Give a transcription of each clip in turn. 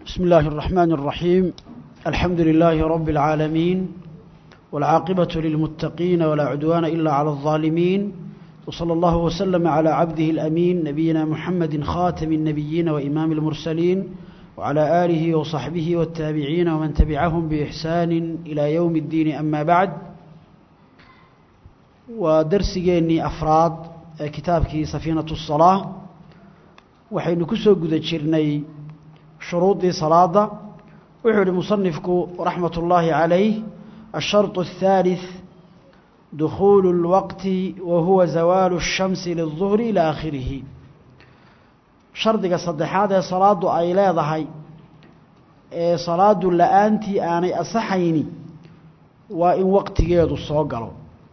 بسم الله الرحمن الرحيم الحمد لله رب العالمين والعاقبة للمتقين ولا عدوان إلا على الظالمين وصلى الله وسلم على عبده الأمين نبينا محمد خاتم النبيين وإمام المرسلين وعلى آله وصحبه والتابعين ومن تبعهم بإحسان إلى يوم الدين أما بعد ودرسيني أفراد كتابك سفينة الصلاة وحين كسو قد جرني شروط صلاة وحول مصنفك رحمة الله عليه الشرط الثالث دخول الوقت وهو زوال الشمس للظهر إلى آخره شرطك صدحات صلاة أي لا ضحي صلاة لآنتي آني أصحيني وإن وقت جيد الصوغل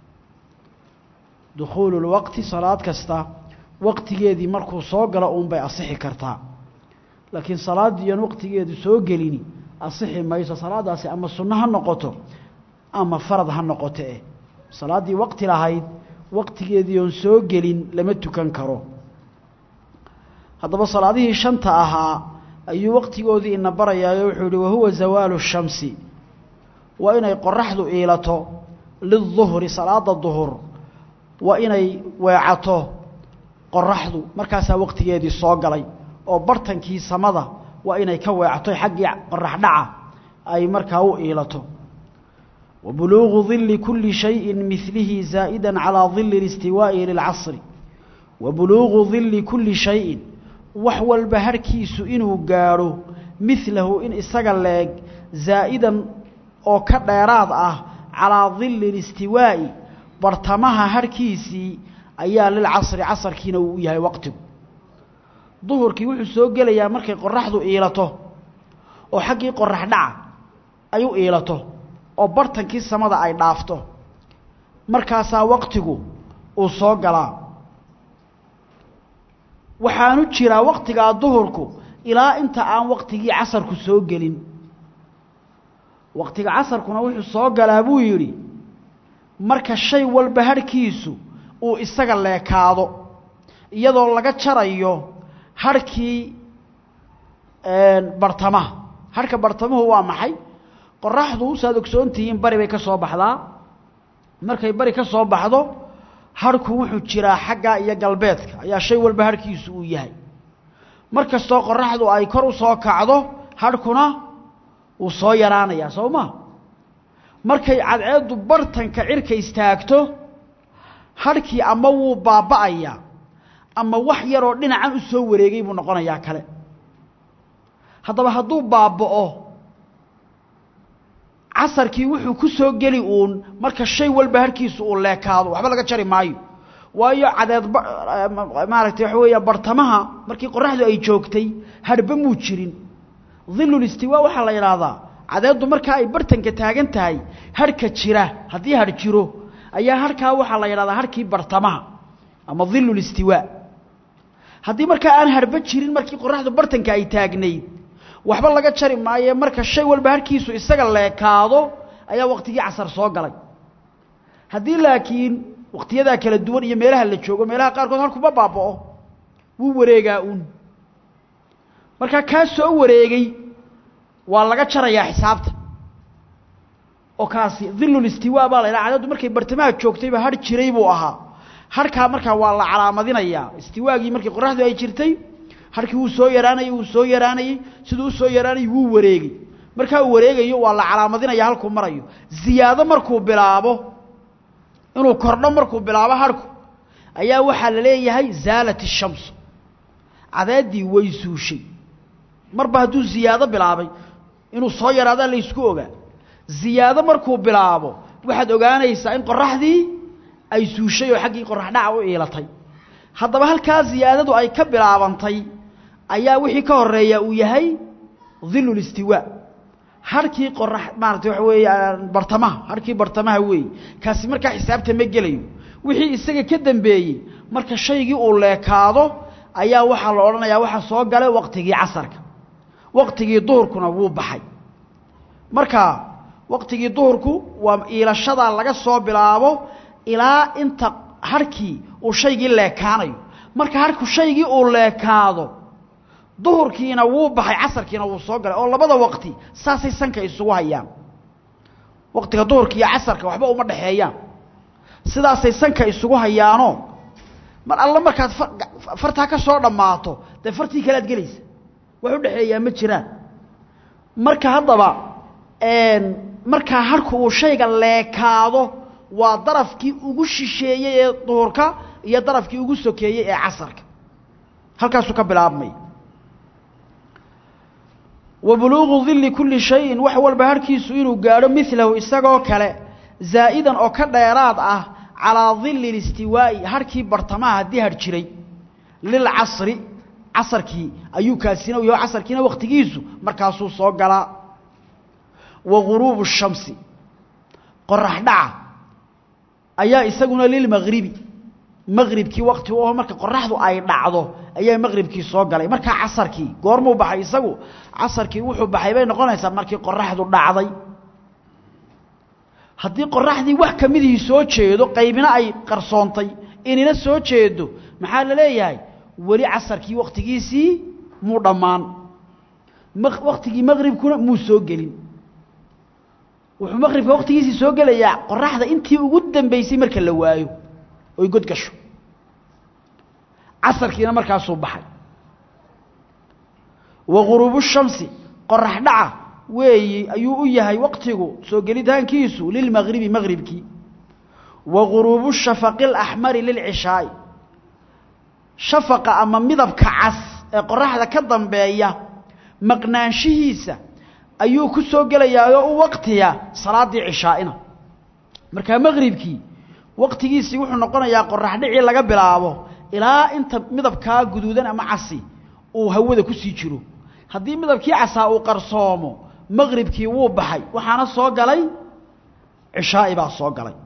دخول الوقت صلاة كستا وقت جيد مركو صوغل أم بي أصحي كرتا لكن صلاة ديان وقت جيد صوغليني أصحي ما يسا صلاة داسي أما السنة هنقطو أما فرض هنقطو إيه salaaddii waqti lahayd waqtigeedii oon soo gelin lama tukan karo haddaba salaadihii shanta ahaa ayuu waqtigoodii ina barayaayo wuxuu yihi wahuwa zawaalu shamsi waa inay qoraxdu iilato liduhri salaada duhur waa inay weecato qoraxdu markaasaa waqtigeedii soo galay oo bartankii samada waa inay ka weecato xaggii qorax dhaca ay markaa u iilato وبلوغ ظل كل شيء مثله زائدا على ظل الاستواء للعصر وبلوغ ظل كل شيء وحو البهركيس إنه قارو مثله إن إساق زائدا أو كديراد أه على ظل الاستواء برتمها هركيسي أيا للعصر عصر كينو يهي وقته ظهر كي وحو سوق ليا مركي قرحضو إيلته أو حقي قرح دعا أيو إيلته oo bartankii samada ay dhaafto markaasaa waqtigu uu soo galaa waxaanu jiraa waqtigaa duhurku ilaa inta aan waqtigii casarku soo gelin waqtiga casarkuna wuxuu soo galaa buu yidhi marka shay walba harhkiisu uu isaga leekaado iyadoo laga jarayo harhkii bartamaha harhka bartamuhu waa maxay qoraxdu saad ogsoontihiin bari bay ka soo baxdaa markay bari ka soo baxdo harhku wuxuu jiraa xagga iyo galbeedka ayaa shay walba harhkiisu uu yahay mar kastoo qoraxdu ay kor u soo kacdo harhkuna wuu soo yaraanayaa soo ma markay cadceeddu bartanka cirka istaagto harhkii ama wuu baaba'ayaa ama wax yaroo dhinacan u soo wareegay buu noqonayaa kale haddaba hadduu baaba'o casarkii wuxuu ku soo geli uun marka shay walba harkiisu uu leekaado waxba laga jari maayo waayo cadeed maaragtay waxa weeya bartamaha markii qoraxdu ay joogtay harba muu jirin dhilulistiwaa waxaa la yidhaahdaa cadeeddu markaa ay bartanka taagan tahay harhka jira haddii har jiro ayaa harkaa waxaa la yidhahdaa harkii bartamaha ama dhilulistiwaa haddii markaa aan harba jirin markii qoraxdu bartanka ay taagnayd waxba laga jari maaye marka shay walba harkiisu isaga leekaado ayaa waqtigii casar soo galay haddii laakiin waqtiyadaa kala duwan iyo meelaha la joogo meelaha qaarkood halkuma baaba'o wuu wareegaa uun markaa kaa soo wareegay waa laga jarayaa xisaabta oo kaasi dhilulistiwaa baa la ydhaha cadaddu markay bartamaha joogtayba har jiray buu ahaa harkaa markaa waa la calaamadinayaa istiwaagii markii qoraxdu ay jirtay harkii wuu soo yaraanayey wuu soo yaraanayey siduu u soo yaraanayey wuu wareegay markaa uu wareegayo waa la calaamadinaya halkuu marayo ziyaado markuu bilaabo inuu kordho markuu bilaabo harku ayaa waxaa la leeyahay zaalat ishamsu cadeeddii way suushay marba hadduu ziyaado bilaabay inuu soo yaraadaa laysku ogaa ziyaado markuu bilaabo waxaad ogaanaysaa in qoraxdii ay suushay oo xaggii qorax dhaca u iilatay haddaba halkaa ziyaadadu ay ka bilaabantay ayaa wixii ka horeeya uu yahay dhilulistiwaa harkii qorax maarata waxa weeye bartamaha harkii bartamaha weeye kaasi markaa xisaabta ma gelayo wixii isaga ka dambeeyey marka shaygii uu leekaado ayaa waxaa la odhanayaa waxaa soo galay waqtigii casarka waqtigii duhurkuna wuu baxay marka waqtigii duhurku waa iilashadaa laga soo bilaabo ilaa inta harkii uu shaygii leekaanayo marka harku shaygii uu leekaado duhurkiina wuu baxay casarkiina wuu soo galay oo labada waqti saasay sanka isugu hayaan waqtiga duhurka iyo casarka waxba uma dhexeeyaan sidaasay sanka isugu hayaanoo mar alla markaad fartaa ka soo dhammaato dee fartii kale ad gelaysa wax u dhexeeyaa ma jiraan marka haddaba markaa harku uu shayga leekaado waa darafkii ugu shisheeyey ee duhurka iyo darafkii ugu sokeeyey ee casarka halkaasuu ka bilaabmay wa buluuqu dilli kulli shayin wax walba harkiisu inuu gaadho milahu isagoo kale zaa'idan oo ka dheeraad ah calaa dilli listiwaa'i harkii bartamaha haddii har jiray lilcasri casarkii ayuu kaasina u yaho casarkiina wakhtigiisu markaasuu soo galaa wa guruubu shamsi qorax dhaca ayaa isaguna lilmagribi maqribkii wakti u aho marka qoraxdu ay dhacdo ayaa maqribkii soo galay markaa casarkii goormuu baxay isagu casarkii wuxuu baxay bay noqonaysaa markii qoraxdu dhacday haddii qoraxdii wax ka midihii soo jeedo qaybina ay qarsoontay inina soo jeedo maxaa la leeyahay weli casarkii wakhtigiisii muu dhammaan wakhtigii maqribkuna muu soo gelin wuxuu maqribka wakhtigiisii soo gelayaa qoraxda intii ugu dambaysay marka la waayo oy god gasho casarkiina markaasuu baxay wa guruubu shamsi qorax dhaca weeyi ayuu u yahay waqtigu soo gelitaankiisu lilmagribi maqribkii wa guruubu shafaqi alaxmari lilcishaa'i shafaqa ama midabka cas ee qoraxda ka dambeeya maqnaanshihiisa ayuu ku soo gelayaayoo u waqtiya salaaddii cishaa'ina markaa maqribkii waqtigiisii wuxuu noqonayaa qorax dhicii laga bilaabo ilaa inta midabkaa guduudan ama casi uu hawada ku sii jiro haddii midabkii casaa uu qarsoomo maqribkii wuu baxay waxaana soo galay cishaa'i baa soo galay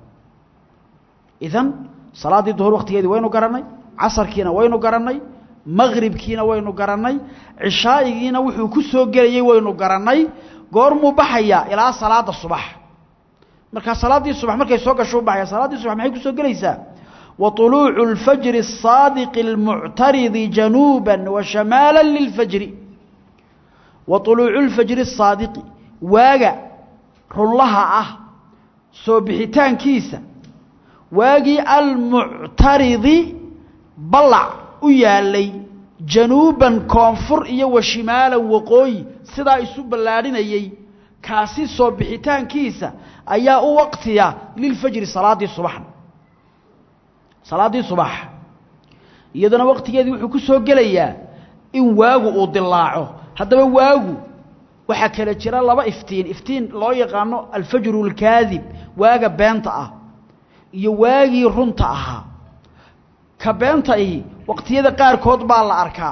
idan salaaddii duhur waqtigeedii waynu garannay casarkiina waynu garannay maqribkiina waynu garannay cishaa'igiina wuxuu ku soo gelayey waynu garannay goormuu baxayaa ilaa salaada subax markaa salaaddii subax markay soo gasho u baxaya salaaddii subax maxay ku soo gelaysaa wa طuluucu اlfajri الsaadiqi اlmuctaridi januuba wa shamaala lilfajri wa طuluucu اlfajri الsaadiqi waaga runlaha ah soo bixitaankiisa waagii almuctaridi ballac u yaalay januuban koonfur iyo wa shimaalan waqooyi sidaa isu ballaadhinayey kaasi soo bixitaankiisa ayaa u waqtiya lilfajri salaaddii subaxna salaaddii subax iyadana waqtigeedii wuxuu ku soo gelayaa in waagu uu dilaaco haddaba waagu waxaa kala jira laba iftiin iftiin loo yaqaano alfajru alkaadib waaga beenta ah iyo waagii runta ahaa ka beenta ahi waqtiyada qaarkood baa la arkaa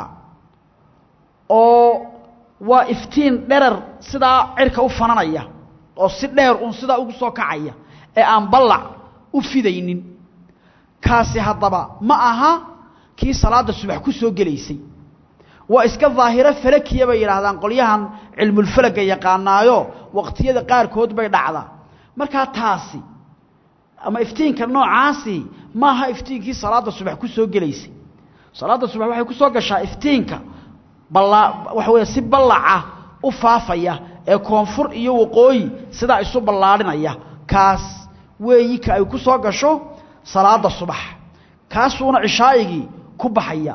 oo waa iftiin dherar sidaa cirka u fananaya oo si dheer uun sidaa ugu soo kacaya ee aan ballac u fidaynin kaasi haddaba ma aha kii salaadda subax ku soo gelaysay waa iska daahiro falakiya bay yidhaahdaan qolyahan cilmulfalaga yaqaanaayo waqtiyada qaarkood bay dhacdaa markaa taasi ama iftiinka noocaasi maaha iftiinkii salaadda subax ku soo gelaysay salaadda subax waxay ku soo gashaa iftiinka ballaa waxa weeye si ballaca u faafaya ee koonfur iyo waqooyi sidaa isu ballaadhinaya kaas weeyi ka ay ku soo gasho salaadda subax kaasuuna cishaa'igii ku baxaya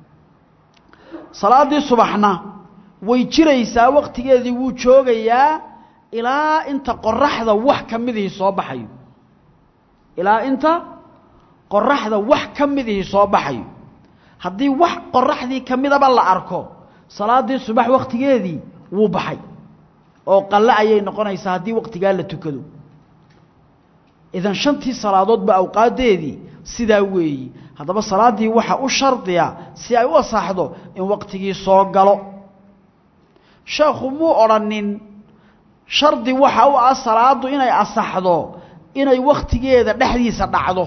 salaaddii subaxna way jiraysaa wakhtigeedii wuu joogayaa ilaa inta qoraxda wax ka midihii soo baxayo ilaa inta qoraxda wax ka midihii soo baxayo haddii wax qoraxdii ka midaba la arko salaaddii subax wakhtigeedii wuu baxay oo qalle ayay noqonaysaa haddii wakhtigaa la tukado idan shantii salaadoodba awqaaddeedii sidaa weeyi haddaba salaaddii waxa u shardiya si ay u asaxdo in wakhtigii soo galo sheekhu muu odhanin shardi waxa u ah salaaddu inay asaxdo inay wakhtigeeda dhexdiisa dhacdo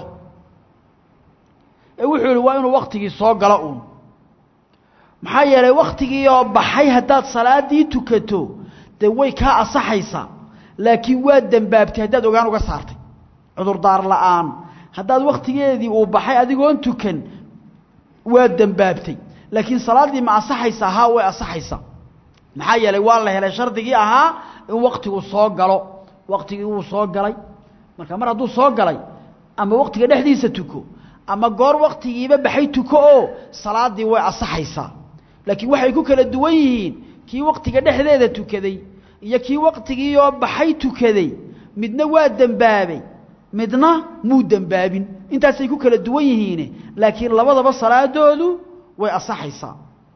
ee wuxuu yihi waa inuu wakhtigii soo galo uun maxaa yeelay wakhtigiioo baxay haddaad salaaddii tukato dee way kaa asaxaysaa laakiin waa dembaabtay haddaad ogaan uga saartay cudurdaar la'aan haddaad wakhtigeedii uu baxay adigoon tukan waa dembaabtay laakiin salaaddii ma asaxaysaa haa way asaxaysaa maxaa yeelay waa la helay shardigii ahaa in waktigu soo galo waktigii wuu soo galay marka mar hadduu soo galay ama waktiga dhexdiisa tuko ama goor waktigiiba baxay tuko oo salaaddii way asaxaysaa laakiin waxay ku kala duwan yihiin kii waktiga dhexdeeda tukaday iyo kii waktigiioo baxay tukaday midna waa dembaabay midna muu dembaabin intaasay ku kala duwan yihiine laakiin labadaba salaadoodu way asaxaysaa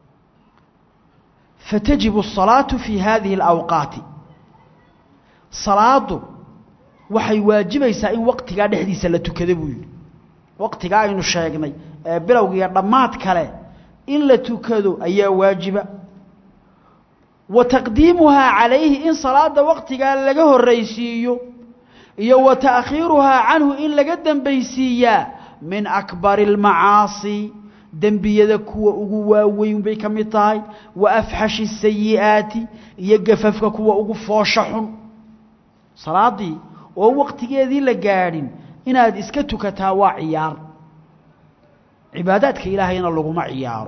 fatajibu الصalaaةu fii hadihi اlawqaati salaadu waxay waajibaysaa in waqtigaa dhexdiisa la tukado buu yidhi waqtigaa aynu sheegnay ee bilowgiiyo dhammaad kale in la tukado ayaa waajiba wa taqdiimuhaa calayhi in salaada waqtigaa laga horraysiiyo iyo wa ta'khiiruhaa canhu in laga dembaysiiyaa min akbari اlmacaasi dembiyada kuwa ugu waaweyn bay ka mid tahay wa afxashi الsayi'aati iyo gafafka kuwa ugu foosha xun salaaddii oo waqtigeedii la gaadhin inaad iska tukataa waa ciyaar cibaadaadka ilaahayna laguma ciyaaro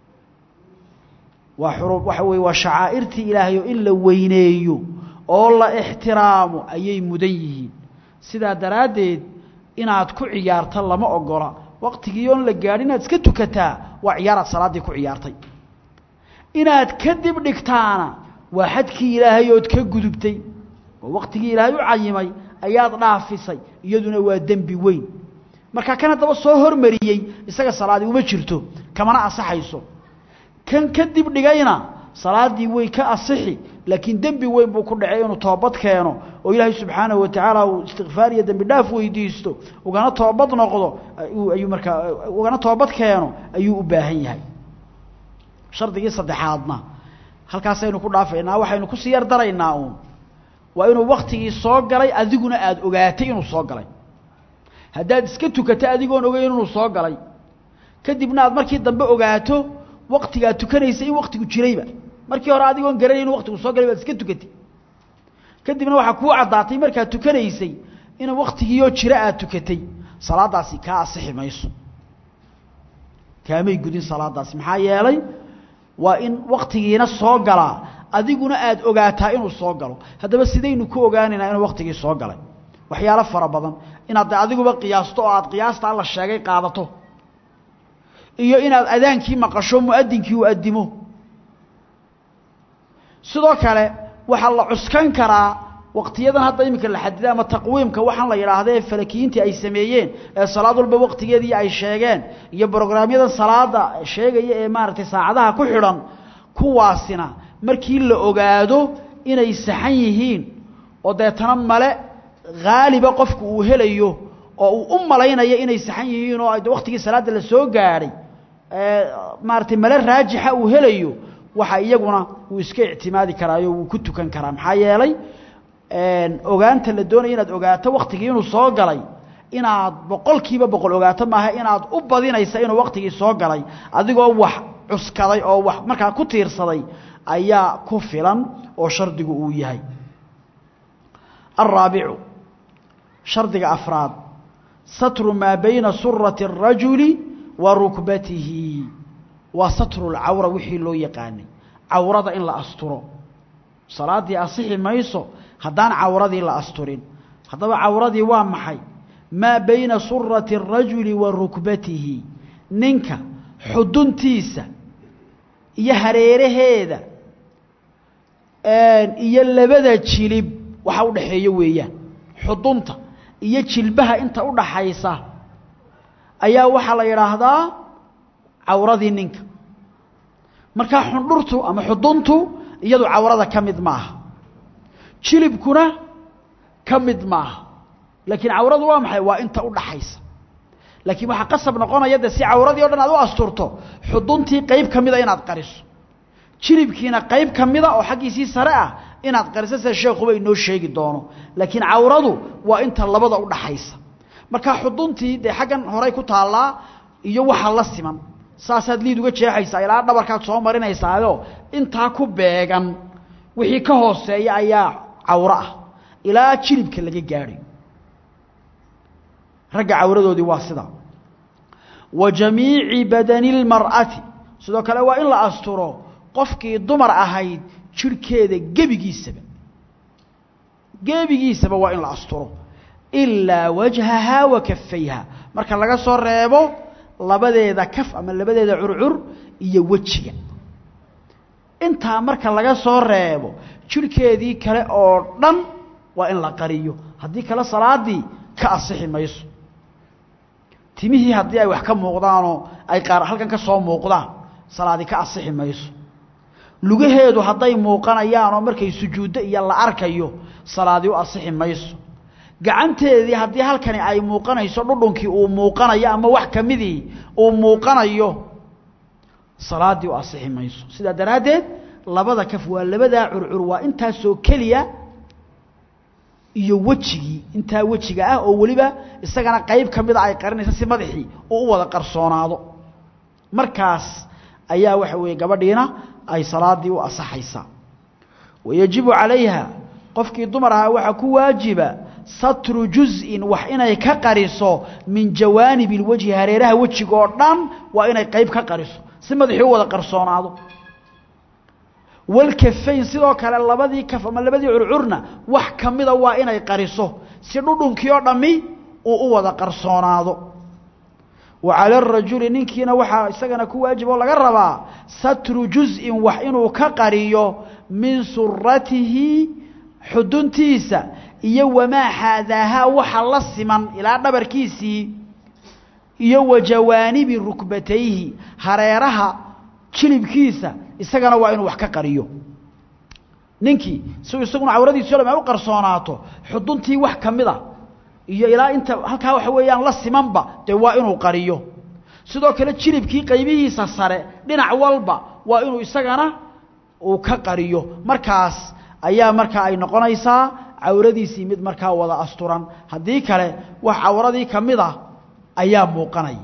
waa xurub waxa weeye waa shacaa'irtii ilaahay oo in la weyneeyo oo la ixtiraamo ayay mudan yihiin sidaa daraaddeed inaad ku ciyaarta lama ogola waqtigii oon la gaadhin inaad iska tukataa waa ciyaaraad salaaddii ku ciyaartay inaad kadib dhigtaana waa xadkii ilaahay ood ka gudubtay oo waqtigii ilaahay u cayimay ayaad dhaafisay iyaduna waa dembi weyn marka kan haddaba soo hormariyey isaga salaadii uma jirto kamana asaxayso kan kadib dhigayna salaaddii way ka asixi laakiin dembi weyn buu ku dhacay inuu toobad keeno oo ilaahay subxaanahu watacaala uu istikfaar iyo dembi dhaaf weydiisto ugana toobad noqdo ayuu markaa ugana toobad keeno ayuu u baahan yahay shardigii saddexaadna halkaasaynu ku dhaafaynaa waxaynu kusii yar daraynaa uun waa inuu waktigii soo galay adiguna aada ogaatay inuu soo galay haddaad iska tukato adigoon ogeyn inuu soo galay kadibna aad markii dambe ogaato waktigaad tukanaysa in waktigu jirayba markii hore adigoon garanay inuu waktigu soo galay baad iska tukatay kadibna waxaa kuu caddaatay markaad tukanaysay in waktigiioo jira aad tukatay salaadaasi kaa asixi mayso kaamay gudin salaadaasi maxaa yeelay waa in waktigiina soo galaa adiguna aada ogaataa inuu soo galo haddaba sidaynu ku ogaanaynaa inuu waktigii soo galay waxyaalo fara badan inaad de adiguba qiyaasto oo aad qiyaasta alla sheegay qaadato iyo inaad adaankii maqasho muadinkii uu addimo sidoo kale waxaa la cuskan karaa waqtiyadan hadda iminka la xadiday ama taqwiimka waxaan la yidhaahda ee falakiyiintii ay sameeyeen ee salaad walba waqtigeedii ay sheegeen iyo brograamyadan salaada sheegaya ee maaragtay saacadaha ku xidhan kuwaasina markii la ogaado inay saxan yihiin oo deetana male haaliba qofku uu helayo oo uu u malaynayo inay saxan yihiin oo de waktigii salaadda la soo gaadhay maaragtay male raajixa uu helayo waxa iyaguna wuu iska ictimaadi karaayo wuu ku tukan karaa maxaa yeelay ogaanta la doonaya inaad ogaato waktigii inuu soo galay inaad boqol kiiba boqol ogaato maaha inaad u badinaysa inuu waktigii soo galay adigoo wax cuskaday oo wax markaa ku tiirsaday ayaa ku filan oo shardigu uu yahay الرaaبicu shardiga afraad satru maa bayna surati الrajuli wa rukbatihi waa satru اlcawra wixii loo yaqaanay cawrada in la asturo salaaddii asixi mayso haddaan cawradii la asturin haddaba cawradii waa maxay maa bayna surati الrajuli wa rukbatihi ninka xuduntiisa iyo hareeraheeda iyo labada jilib waxa u dhaxeeyo weeyaan xudunta iyo jilbaha inta u dhaxaysa ayaa waxaa la yidhaahdaa cawradii ninka markaa xundhurtu ama xuduntu iyadu cawrada ka mid maaha jilibkuna ka mid maaha laakiin cawradu waa maxay waa inta u dhaxaysa laakiin waxaa qasab noqonaya de si cawradii o dhan aad u asturto xuduntii qeyb ka mida inaad qariso jilibkiina qayb ka mida oo xaggiisii sare ah inaad qariso sida sheekuba inoo sheegi doono laakiin cawradu waa inta labada u dhaxaysa markaa xuduntii dee xaggan horay ku taallaa iyo waxa la siman saasaad liid uga jeexaysaa ilaa dhabarkaad soo marinaysaayo intaa ku beegan wixii ka hooseeya ayaa cawro ah ilaa jilibka laga gaadhay ragga cawradoodii waa sida wa jamiici badani اlmar'ati sidoo kale waa in la asturo qofkii dumar ahayd jirhkeeda gebigiisaba gebigiisaba waa in la asturo ilaa wajhahaa wa kafayha marka laga soo reebo labadeeda kaf ama labadeeda curcur iyo wejiga intaa marka laga soo reebo jirhkeedii kale oo dhan waa in la qariyo haddii kale salaadii ka asixi mayso timihii haddii ay wax ka muuqdaanoo ay qaar halkan ka soo muuqdaan salaadi ka asixi mayso lugaheedu hadday muuqanayaanoo markay sujuuddo iyo la arkayo salaadi u asixi mayso gacanteedii haddii halkani ay muuqanayso dhudhunkii uu muuqanayo ama wax ka midii uu muuqanayo salaaddii u asixi mayso sidaa daraaddeed labada kaf waa labadaa curcur waa intaasoo keliya iyo wejigii intaa wejiga ah oo weliba isagana qayb ka mida ay qarinaysa si madaxii uu u wada qarsoonaado markaas ayaa waxa weeye gabadhiina ay salaadii u asaxaysaa wayajibu calayha qofkii dumar ahaa waxaa ku waajiba satru juz'in wax inay ka qariso min jawaanib ilwejhi hareeraha wejiga oo dhan waa inay qayb ka qariso si madaxii u wada qarsoonaado walkafayn sidoo kale labadii kaf ama labadii curcurna wax ka mida waa inay qariso si dhudhunkii oo dhammi uu u wada qarsoonaado wa cala arajuli ninkiina waxaa isagana ku waajib oo laga rabaa satru juz'in wax inuu ka qariyo min suratihi xuduntiisa iyo wamaa xaadaahaa waxa la siman ilaa dhabarkiisii iyo wa jawaanibi rukbatayhi hareeraha jilibkiisa isagana waa inuu wax ka qariyo ninkii si isaguna cawradiisi o dham ay u qarsoonaato xuduntii wax ka mid a iyo ilaa inta halkaa waxa weeyaan la simanba dee waa inuu qariyo sidoo kale jilibkii qaybihiisa sare dhinac walba waa inuu isagana uu ka qariyo markaas ayaa markaa ay noqonaysaa cawradiisii mid markaa wada asturan haddii kale wax cawradii ka mid a ayaa muuqanaya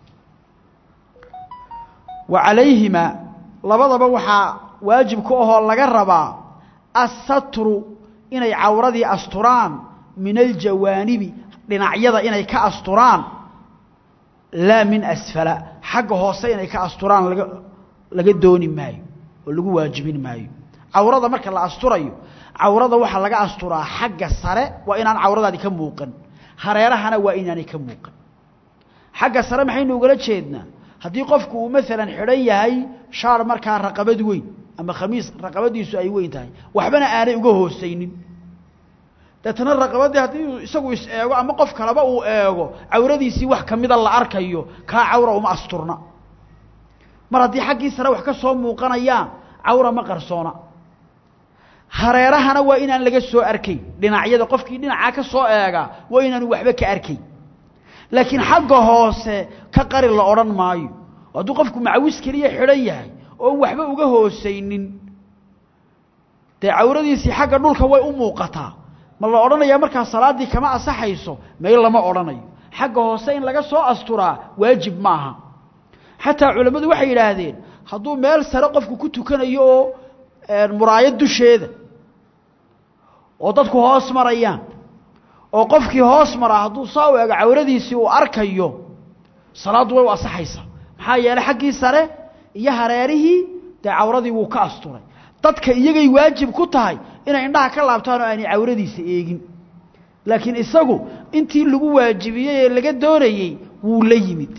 wa calayhima labadaba waxaa waajib ku ahoo laga rabaa assatru inay cawradii asturaan min aljawaanibi dhinacyada inay ka asturaan laa min asfala xagga hoose inay ka asturaan laga laga dooni maayo oo lagu waajibin maayo cawrada marka la asturayo cawrada waxaa laga asturaa xagga sare waa inaan cawradaadi ka muuqan hareerahana waa inaanay ka muuqan xagga sare maxaynu ugala jeednaa haddii qofku uu maalan xidhan yahay shaar markaa raqabad weyn ama khamiis raqabadiisu ay weyn tahay waxbana aanay uga hoosaynin deetana raqabadii haddii isagu is eego ama qof kaleba uu eego cawradiisii wax ka mida la arkayo kaa cawra uma asturna mar haddii xaggii sare wax ka soo muuqanayaan cawra ma qarsoona hareerahana waa inaan laga soo arkayn dhinacyada qofkii dhinacaa ka soo eega waa inaanu waxba ka arkayn laakiin xagga hoose ka qari la odhan maayo hadduu qofku macawis keliya xidhan yahay oon waxba uga hoosaynin dee cawradiisii xagga dhulka way u muuqataa ma la odhanayaa markaa salaaddii kama asaxayso may lama odhanayo xagga hoose in laga soo asturaa waajib maaha xataa culammadu waxay yidhaahdeen hadduu meel sare qofku ku tukanayo oo muraayad dusheeda oo dadku hoos marayaan oo qofkii hoos maraa hadduu saa u ego cawradiisii uu arkayo salaaddu way u asaxaysaa maxaa yeelay xaggii sare iyo hareerihii dee cawradii wuu ka asturay dadka iyagay waajib ku tahay inay indhaha ka laabtaan oo aanay cawradiisa eegin laakiin isagu intii lagu waajibiyey ee laga doonayey wuu la yimid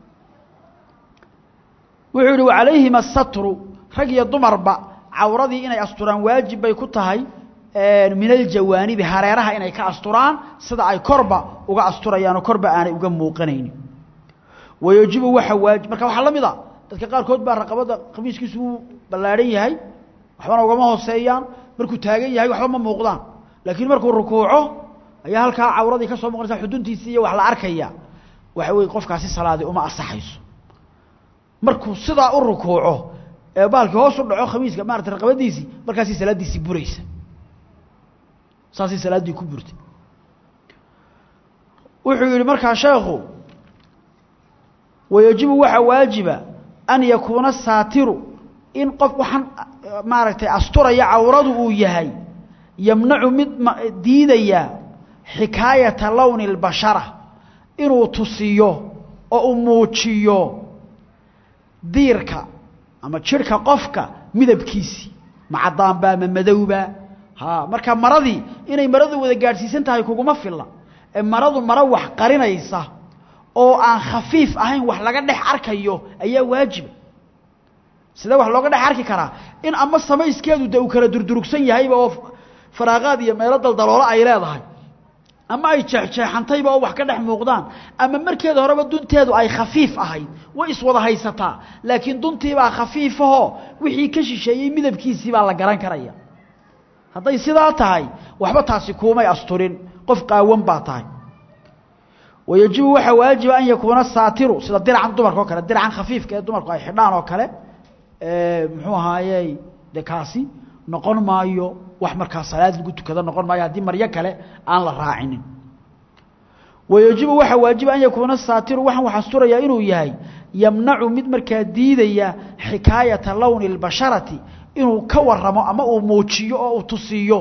wuxuu yidhi wacalayhima asatru rag iyo dumarba cawradii inay asturaan waajib bay ku tahay min aljawaanibi hareeraha inay ka asturaan sida ay korba uga asturayaan oo korba aanay uga muuqanaynin wayajibu waxa waajib marka waxaa la mid a dadka qaarkood baa raqabadda khamiiskiisu wuu ballaadhan yahay waxbana ugama hooseeyaan markuu taagan yahay waxba ma muuqdaan laakiin markuu rukuuco ayaa halkaa cawradii ka soo muuqanaysa xuduntiisii iyo wax la arkaya waxa weye qofkaasi salaadii uma asaxayso markuu sidaa u rukuuco ee baalkii hoos u dhaco khamiiska maarata raqabadiisii markaasay salaaddiisii buraysa saasay salaaddii ku burtay wuxuu yidhi markaa sheekhu wayajibu waxaa waajiba an yakuuna saatiru in qof waxaan maaragtay asturaya cawradu uu yahay yamnacu mid diidaya xikaayata lowni اlbashara inuu tusiyo oo uu muujiyo diirka ama jidhka qofka midabkiisii ma caddaanba ma madowba ha marka maradii inay maradu wada gaadhsiisan tahay kuguma filla ee maradu maro wax qarinaysa oo aan khafiif ahayn wax laga dhex arkayo ayaa waajiba sidee wax looga dhex arki karaa in ama samayskeedu de uu kala durdurugsan yahayba oo faraaqaad iyo meelo daldaloolo ay leedahay ama ay jeexjeexantayba oo wax ka dhex muuqdaan ama markeeda horeba dunteedu ay khafiif ahayd way iswada haysataa laakiin duntiibaa khafiifahoo wixii ka shisheeyey midabkiisii baa la garan karaya hadday sidaa tahay waxba taasi kuumay asturin qof qaawan baa tahay wayajibu waxaa waajiba an yakuuna saatiru sida diracan dumarka oo kale diracan khafiifka ee dumarku ay xidhaan oo kale muxuu ahaayey de kaasi noqon maayo wax markaa salaad lagu tukado noqon maayo haddii maryo kale aan la raacinin wayajibu waxaa waajiba an yakuuna saatiru waxaan wax asturayaa inuu yahay yamnacu mid markaa diidaya xikaayata lowni اlbasharati inuu ka waramo ama uu muujiyo oo uu tusiiyo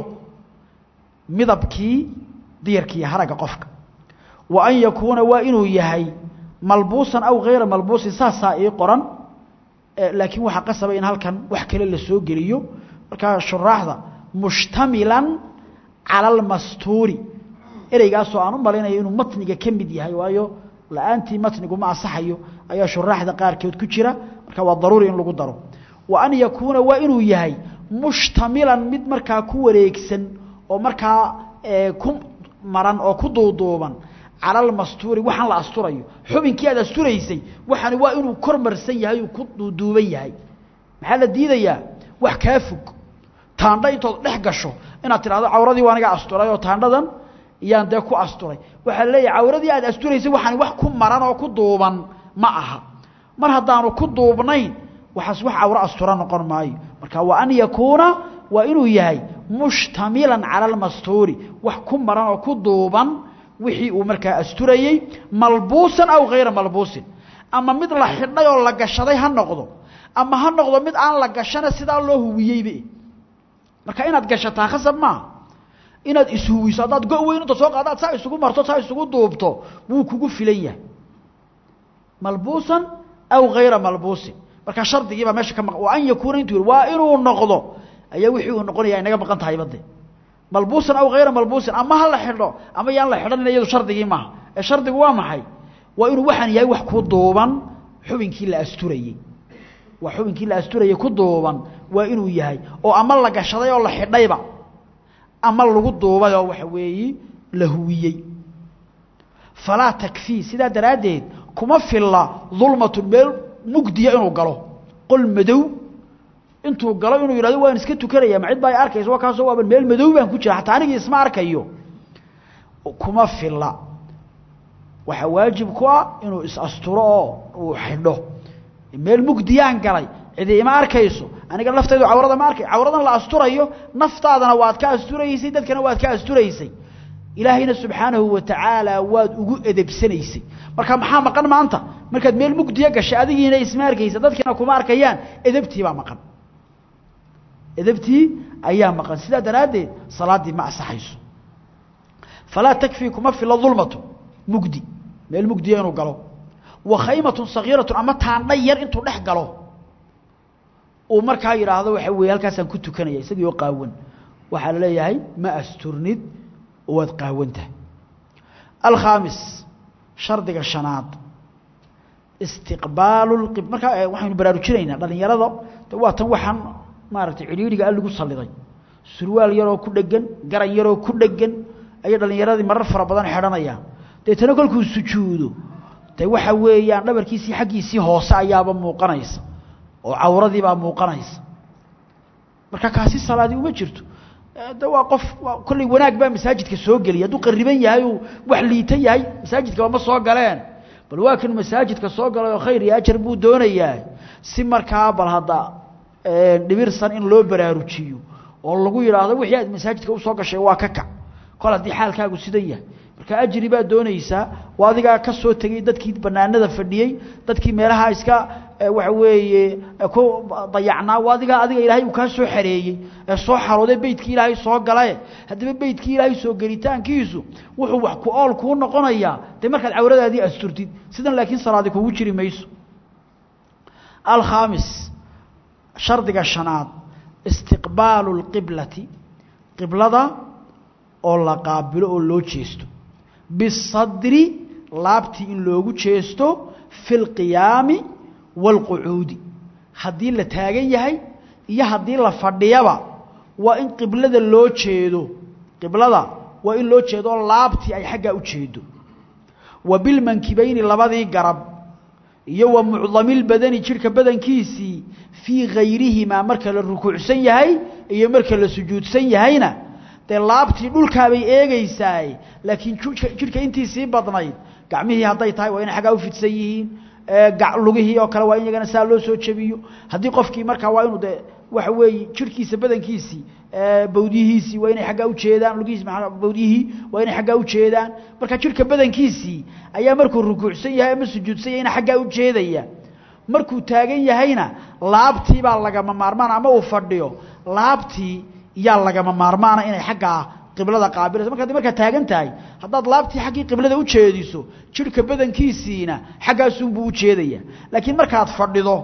midabkii diyarkiiyo haragga qofka wa an yakuuna waa inuu yahay malbuusan aw hayra malbuusin saasaa ii qoran laakiin waxaa qasaba in halkan wax kale la soo geliyo markaa shuraaxda mushtamilan cala almastuuri ereygaasoo aan u malaynayo inuu matniga ka mid yahay waayo la-aantii matnigu ma asaxayo ayaa shuraaxda qaarkeed ku jira marka waa daruuri in lagu daro wa an yakuuna waa inuu yahay mushtamilan mid markaa ku wareegsan oo markaa ku maran oo ku duuduuban cala almastuuri waxaan la asturayo xubinkii aad asturaysay waxaani waa inuu kor marsan yahay uu ku duuduuban yahay maxaa la diidayaa wax kaa fog taandha intood dhex gasho inaad tidhahdo cawradii waa aniga asturay oo taandhadan iyaan dee ku asturay waxaa la leeyahay cawradii aad asturaysay waxaani wax ku maran oo ku duuban ma aha mar haddaanu ku duubnayn waxaas wax cawro astura noqon maayo marka wa an yakuuna waa inuu yahay mushtamilan cala almastuuri wax ku maran oo ku duuban wixii uu markaa asturayey malbuusan aw hayra malbuusin ama mid la xidhay oo la gashaday ha noqdo ama ha noqdo mid aan la gashana sidaa loo huwiyeybe marka inaad gashataa khasab maaha inaad ishuwiso haddaad go weyn inta soo qaadaad saa isugu marto saa isugu duubto wuu kugu filan yahay malbuusan aw hayra malbuusin marka shardigiibaa meesha ka maq wa an yakuuna intuu yihi waa inuu noqdo ayaa wixii uu noqonaya inaga maqan tahay bade malbuusan aw hayra malbuusin ama ha la xidho ama yaan la xidhanin iyadu shardigii maaha ee shardigu waa maxay waa inuu waxaan yahay wax ku duuban xubinkii la asturayey wax xubinkii la asturayey ku duuban waa inuu yahay oo ama la gashaday oo la xidhayba ama lagu duubay oo waxa weeyi la huwiyey falaa takfii sidaa daraaddeed kuma filla dulmatun meel mugdiya inuu galo qol madow intuu galo inuu yidhahdo waan iska tukanaya ma cid baa arkaysa waa kaasoo waaba meel madow baan ku jira xataa anigii isma arkayo kuma filla waxaa waajib ku ah inuu is-asturo oo uu xidho meel mugdiyaan galay cidi ima arkayso aniga laftaydu cawrada ma arkay cawradan la asturayo naftaadana waad ka asturaysay dadkana waad ka asturaysay ilaahayna subxaanahu watacaala waad ugu edebsanaysay marka maxaa maqan maanta markaad meel mugdiya gashay adigiina isma arkaysa dadkiina kuma arkayaan edebtii baa maqan edebtii ayaa maqan sidaa daraaddeed salaaddii ma asaxayso falaa takfii kuma fila dulmatu mugdi meel mugdiya inuu galo wa khaymatun sagiiratun ama taandha yar intuu dhex galo uu markaa yidhaahdo waxa weeye halkaasaan ku tukanaya isagii oo qaawan waxaa la leeyahay ma asturnid waad qaawantahay alkhaamis shardiga shanaad istiqbaalu lqib markaa waxaynu baraarujinaynaa dhalinyarada de waa tan waxaan maaragtay cidhiidhiga al lagu salliday surwaal yaroo ku dhegan garan yaroo ku dhegan ayay dhallinyaradii marar fara badan xidhanayaan deetana kolkuu sujuudo de waxa weeyaan dhabarkiisii xaggiisii hoose ayaaba muuqanaysa oo cawradiibaa muuqanaysa marka kaasi salaadii uma jirto de waa qof kolley wanaag baa masaajidka soo geliyay hadduu qariban yahay uu wax liita yahay masaajidkaba ma soo galeen bal waa kan masaajidka soo galay oo khayr iyo ajar buu doonayaa si markaa bal hadda dhibirsan in loo baraarujiyo oo lagu yidhaahdo wixii aad masaajidka usoo gashay waa ka kac kol haddii xaalkaagu sidan yahay marka ajri baad doonaysaa waa adigaa ka soo tegey dadkii banaanada fadhiyey dadkii meelaha iska waxa weeye ku dayacnaa waa adigaa adiga ilaahay uu kaa soo xareeyey ee soo xarooday beytkii ilaahay soo galae haddaba beytkii ilaahay soo gelitaankiisu wuxuu wax ku ool kuu noqonayaa dee markaad cawradaadii asturtid sidan laakiin salaadi kugu jiri mayso alkhaamis shardiga shanaad istiqbaalu اlqiblati qiblada oo la qaabilo oo loo jeesto bisadri laabtii in loogu jeesto fi اlqiyaami wاlqucuudi haddii la taagan yahay iyo haddii la fadhiyaba waa in qiblada loo jeedo qiblada waa in loo jeedo laabtii ay xaggaa u jeedo wa bilmankibayni labadii garab iyo wa mucdamilbadani jidhka badankiisii fii hayrihimaa marka la rukuucsan yahay iyo marka la sujuudsan yahayna dee laabtii dhulkaabay eegaysaay laakiin jidhka intiisii badnayd gacmihii hadday tahay waa inay xaggaa u fidsan yihiin lugihii oo kale waa in iyagana saa loo soo jebiyo haddii qofkii markaa waa inuu de waxa weeye jirhkiisa badankiisii bawdiyihiisii waa inay aggaa ujeedaan lugihiisi bawdiyihii waa inay aggaa ujeedaan marka jirhka badankiisii ayaa markuu rukuucsan yahay ama sujuudsan yahayna xaggaa ujeedaya markuu taagan yahayna laabtii baa lagama maarmaana ama uu fadhiyo laabtii yaa lagama maarmaana inay xaggaa qiblada qaabilayso marka ad markaa taagan tahay haddaad laabtii xaggii qiblada u jeediso jirhka badankiisiina xaggaasunbuu ujeedaya laakiin markaad fadhido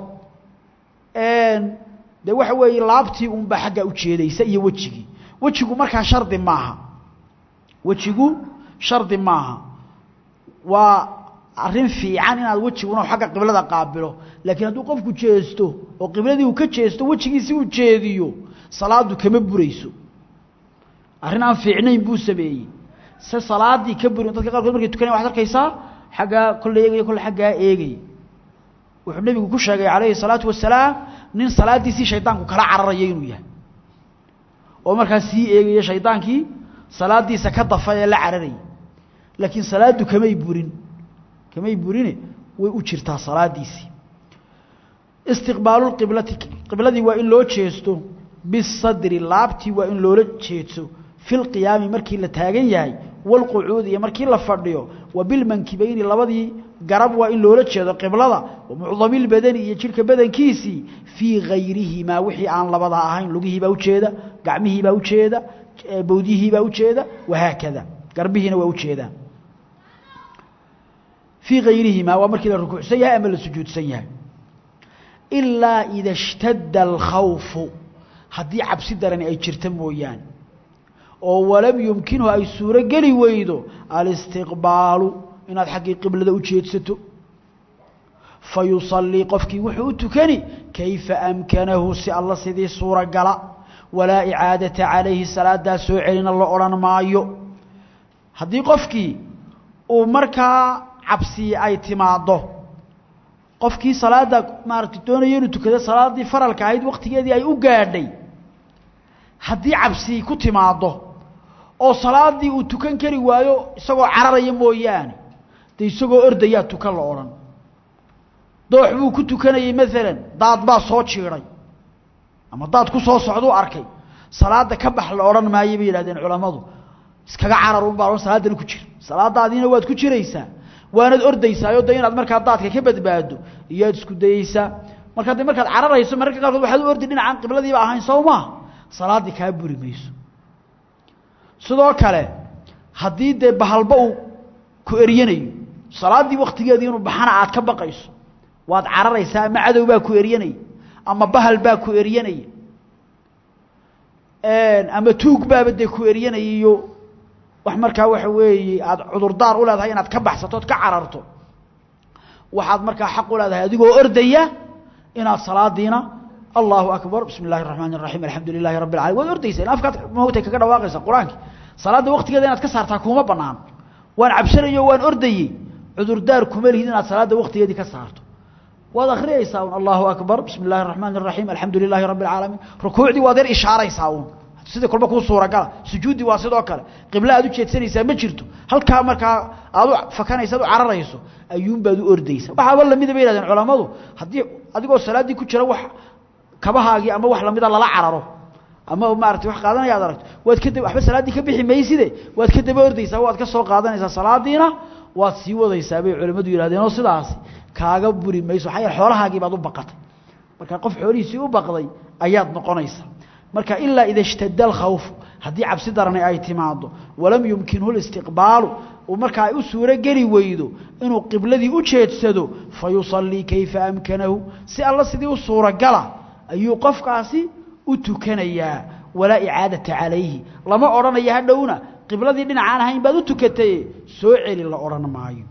de waxa weeye laabtii unbaa xaggaa ujeedaysa iyo wejigii wejigu markaa shardi maaha wejigu shardi maaha waa arrin fiican inaad wejiguna xagga qiblada qaabilo laakiin hadduu qofku jeesto oo qibladii uu ka jeesto wejigiisi uu jeediyo salaadu kama burayso arrin aan fiicnayn buu sameeyey se salaadii ka burin dadka qaarkood markay tukanayan waxad arkaysaa xaggaa kolle eegaya kolle xaggaa eegaya wuxuu nebigu ku sheegay calayhi salaatu wasalaam nin salaadiisii shaydaanku kala cararaya inuu yahay oo markaa sii eegaya shaydaankii salaadiisa ka dafa ee la cararayay laakiin salaaddu kamay burin kamay burine way u jirtaa salaadiisii istiqbaaluqiblati qibladii waa in loo jeesto bisadri laabtii waa in loola jeedso fi lqiyaami markii la taagan yahay walqucuudi iyo markii la fadhiyo wa bilmankibayni labadii garab waa in loola jeedo qiblada wa mucdamilbadani iyo jidhka badankiisii fii hayrihimaa wixii aan labada ahayn lugihiibaa ujeeda gacmihiibaa ujeeda bawdiyihiibaa ujeeda wahaakada garbihiina waa ujeedaan fii hayrihimaa waa markii la rukuucsan yahay ama la sujuudsan yahay ilaa ida اshtadda alkhawfu haddii cabsi darani ay jirta mooyaane oo walam yumkinhu ay suuro geli weydo alistiqbaalu inaad xaggii qiblada u jeedsato fa yusallii qofkii wuxuu u tukani kayfa amkanahu si alla sidii suuragala walaa icaadata calayhi salaadaa soo celina la odhan maayo haddii qofkii uu markaa cabsi ay timaaddo qofkii salaadda maaragtay doonaya inuu tukado salaaddii faralka ahayd wakhtigeedii ay u gaadhay haddii cabsi ku timaaddo oo salaaddii uu tukan kari waayo isagoo cararaya mooyaane dee isagoo ordayaa tukan la odhan doox buu ku tukanayey maalan daad baa soo jiidhay ama daad ku soo socduu arkay salaadda ka bax la odhan maayo bay yidhahdeen culammadu iskaga carar un baa odhan salaaddana ku jira salaadaadiina waad ku jiraysaa waanad ordaysaayo de inaad markaa daadka ka badbaado iyoad isku dayeysaa markaa de markaad cararayso mararka qaarkood waxaad u ordi dhinacaan qibladiiba ahayn soo maa salaaddii kaa buri mayso sidoo kale haddii dee bahalba uu ku eryanayo salaaddii waktigeedii inuu baxana aad ka baqayso waad cararaysaa ama cadow baa ku eryanaya ama bahal baa ku eryanaya ama tuug baaba dee ku eryanaya iyo wax markaa waxa weeye aada cudurdaar u leedahay inaad ka baxsato ood ka cararto waxaad markaa xaq u leedahay adigoo ordaya inaad salaadiina allahu akbar bismi اllahi الraxmaan الraxiim alxamdu lilahi rabi اlalamin waad ordaysa in afkaad mawtay kaga dhawaaqaysa qur-aanki salaadda waktigeeda inaad ka saartaa kuma banaan waan cabsanayo waan ordayey cudurdaar kuma lihid inaad salaadda waktigeedii ka saarto waad akhriyaysaa un allahu akbar bismi اllahi الraxmaan الraxiim alxamdu lilahi rabi اlcaalamiin rukuucdii waad yar ishaaraysaa un sidii kolba kuu suuragala sujuuddii waa sidoo kale qibla aad u jeedsanaysaa ma jirto halkaa markaa aad u fakanaysa ad u cararayso ayuunbaad u ordaysa waxaaba lamida bay yihahdeen culammadu haddii adigoo salaaddii ku jira wax kabahaagii ama wax lamida lala cararo ama maarata wax qaadanaya ad aragto waad ka waxba salaaddii ka bixi mayside waad ka daba ordaysaa waad ka soo qaadanaysaa salaadiina waad sii wadaysaa bay culimmadu yidhahdeen oo sidaasi kaaga buri mayso waxaa yaele xoolahaagii baad u baqatay marka qof xoolihiisii u baqday ayaad noqonaysaa marka ilaa ida اshtadda alkhawfu haddii cabsi darani ay timaado walam yumkinhu listiqbaalu markaa ay u suuro geli weydo inuu qibladii u jeedsado fayusallii kayfa amkanahu si alla sidii u suuragala ayuu qofkaasi u tukanayaa walaa icaadata calayhi lama odhanayo hadhowna qibladii dhinacaan ahayn baad u tukatay soo celi la odhan maayo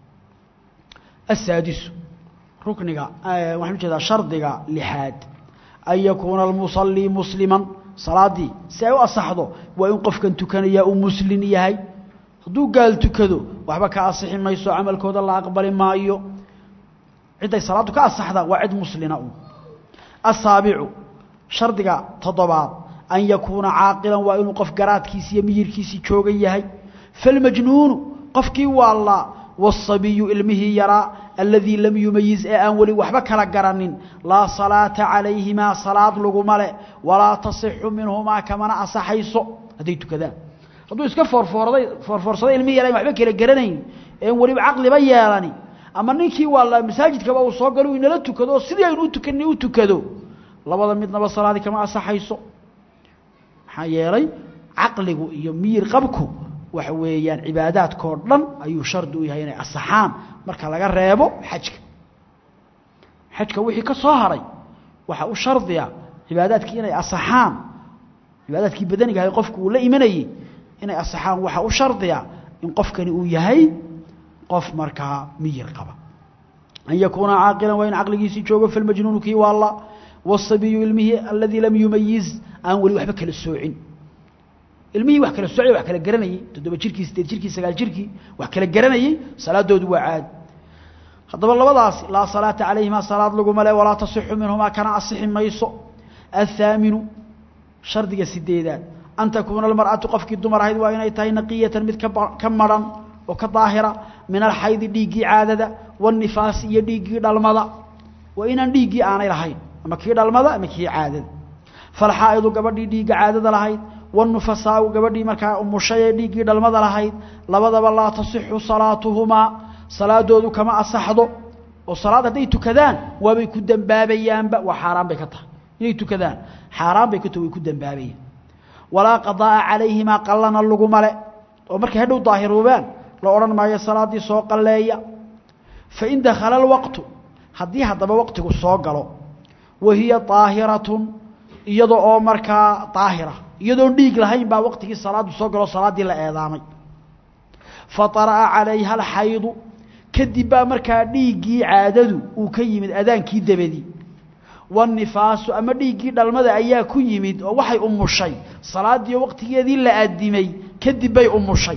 asaadisu rukniga waxaan ujeedaa shardiga lixaad an yakuuna almusallii musliman salaaddii si ay u asaxdo waa in qofkan tukanayaa uu muslin yahay hadduu gaal tukado waxba ka asixi mayso camalkooda la aqbali maayo cidday salaaddu ka asaxdaa waa cid muslina un asaabicu shardiga toddobaad an yakuuna caaqilan waa inuu qof garaadkiisi iyo miyirkiisii joogan yahay falmajnuunu qofkii waallaa wasabiyu ilmihii yaraa aladii lam yumayiz ee aan weli waxba kala garanin laa salaata calayhimaa salaad laguma le walaa tasixu minhumaa kamana asaxayso hadday tukadaan hadduu iska foorfoorday foorfoorsaday ilmihii yaraa waxba kala garanayn een weliba caqliba yeelani ama ninkii waallaa masaajidkaba uu soo galo inala tukado oo sidii aynu u tukanay u tukado labada midnaba salaadii kama asaxayso maxaa yeelay caqligu iyo miyir qabku waxa weeyaan cibaadaadkao dhan ayuu shardi u yahay inay asaxaan marka laga reebo xajka xajka wixii ka soo haray waxa u shardiya cibaadaadkii inay asaxaan cibaadaadkii badaniga ahay qofku uu la imanayey inay asaxaan waxa u shardiya in qofkani uu yahay qof markaa miyir qaba an yakuuna caaqilan waa in caqligiisii joogo falmajnuunu kii waalla wasabiyu ilmihii aladii lam yumayiz aan weli waxba kala soocin ilmihii wax kala soocay wax kala garanayey toddoba jirkii sideed jirkii sagaal jirkii wax kala garanayey salaadoodu waa caadi haddaba labadaasi laa salaata calayhimaa salaad laguma le walaa tasixu minhumaa kana asixi mayso athaaminu shardiga sideedaad an takuuna almar'atu qofkii dumar ahayd waa inay tahay naqiyatan mid ka maran oo ka daahira min alxaydi dhiiggii caadada waanifaasi iyo dhiiggii dhalmada waa inaan dhiiggii aanay lahayn ama kii dhalmada ama kii caadada falxaa'idu gabadhii dhiigga caadada lahayd wanufasaau gabadhii markaa umushay ee dhiiggii dhalmada lahayd labadaba laa tasixu salaatuhumaa salaadoodu kama asaxdo oo salaad hadday tukadaan waabay ku dembaabayaanba waa xaaraan bay ka tahay inay tukadaan xaaraan bay ka tahay way ku dembaabayaan walaa qadaa'a calayhimaa qallana laguma le oo markay hadhow daahiroobaan la odhan maayo salaaddii soo qalleeya fain dakhala alwaqtu haddii haddaba waqtigu soo galo wa hiya daahiratun iyada oo markaa daahira iyadoon dhiig lahayn baa waqtigii salaaddu soo galo salaaddii la eedaamay fatara'a calayha alxaydu kadib baa markaa dhiiggii caadadu uu ka yimid adaankii dabadii waannifaasu ama dhiiggii dhalmada ayaa ku yimid oo waxay umushay salaaddii waqtigeedii la addimay kadib bay umushay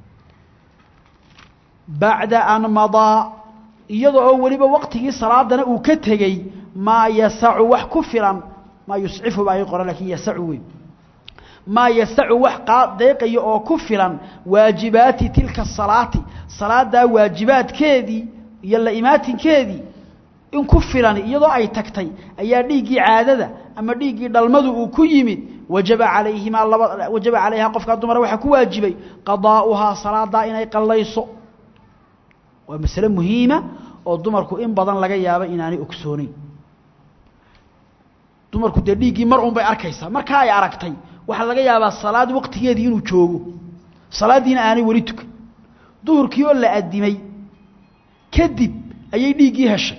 bacda an madaa iyada oo weliba waqtigii salaadana uu ka tegey maa yasacu wax ku filan maa yuscifu baa ii qoran lakin yasacu wey maa yasacu wax deeqaya oo ku filan waajibaati tilka salaati salaadaa waajibaadkeedii iyo la imaatinkeedii in ku filan iyadoo ay tagtay ayaa dhiiggii caadada ama dhiiggii dhalmadu uu ku yimid wajaba calayhimaa laba wajaba calayhaa qofkaa dumara waxaa ku waajibay qadaa'uhaa salaadaa inay qallayso waa masale muhiima oo dumarku in badan laga yaabo inaanay ogsooneyn dumarku dee dhiiggii mar un bay arkaysaa markaa ay aragtay waxaa laga yaabaa salaad waqtigeedii inuu joogo salaaddiina aanay weli tukan duhurkii oo la addimay kadib ayay dhiiggii heshay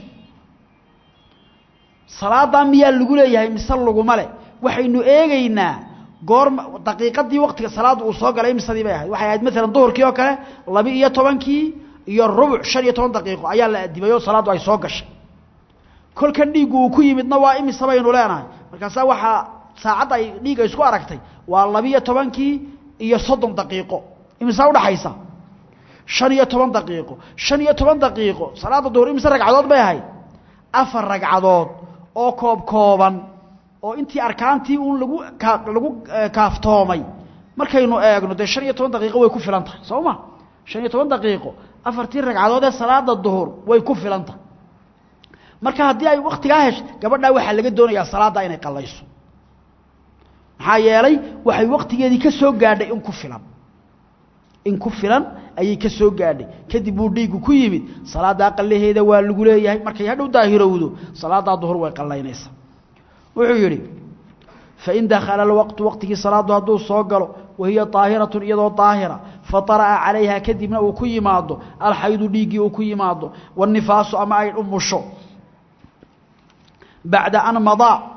salaadaa miyaa lagu leeyahay mise laguma leh waxaynu eegaynaa goorma daqiiqadii waqtiga salaadda uu soo galay misadii bay ahayd waxay ahayd maalan duhurkii oo kale laba iyo tobankii iyo rubuc shan iyo toban daqiiqo ayaa la addimay oo salaaddu ay soo gashay kolkan dhiiggu uu ku yimidna waa imise baynu leenahay markaasaa waxaa saacadda ay dhiigga isku aragtay waa labiiyo tobankii iyo soddon daqiiqo imisaa udhaxaysa shan iyo toban daqiiqo shan iyo toban daqiiqo salaadda duhur imise ragcadood bay ahayd afar ragcadood oo koob kooban oo intii arkaantii uun lagu lagu kaaftoomay markaynu eegno dee shan iyo toban daqiiqo way ku filan tahay soo ma shan iyo toban daqiiqo afartii ragcadood ee salaada duhur way ku filan tahay marka haddii ay waktigaa hesho gabadhaa waxaa laga doonayaa salaaddaa inay qallayso maxaa yeelay waxay waktigeedii ka soo gaadhay in ku filan in ku filan ayay ka soo gaadhay kadib buu dhiiggu ku yimid salaaddaa qallaheeda waa lagu leeyahay markay hadhow daahirowdo salaaddaa duhur way qallaynaysaa wuxuu yidhi fain dakhala alwaqtu waqtigii salaaddu hadduu soo galo wahiya daahiratun iyadoo daahira fatara'a calayha kadibna uu ku yimaado alxaydu dhiiggii uu ku yimaado waannifaasu ama ay umusho bacda an madaa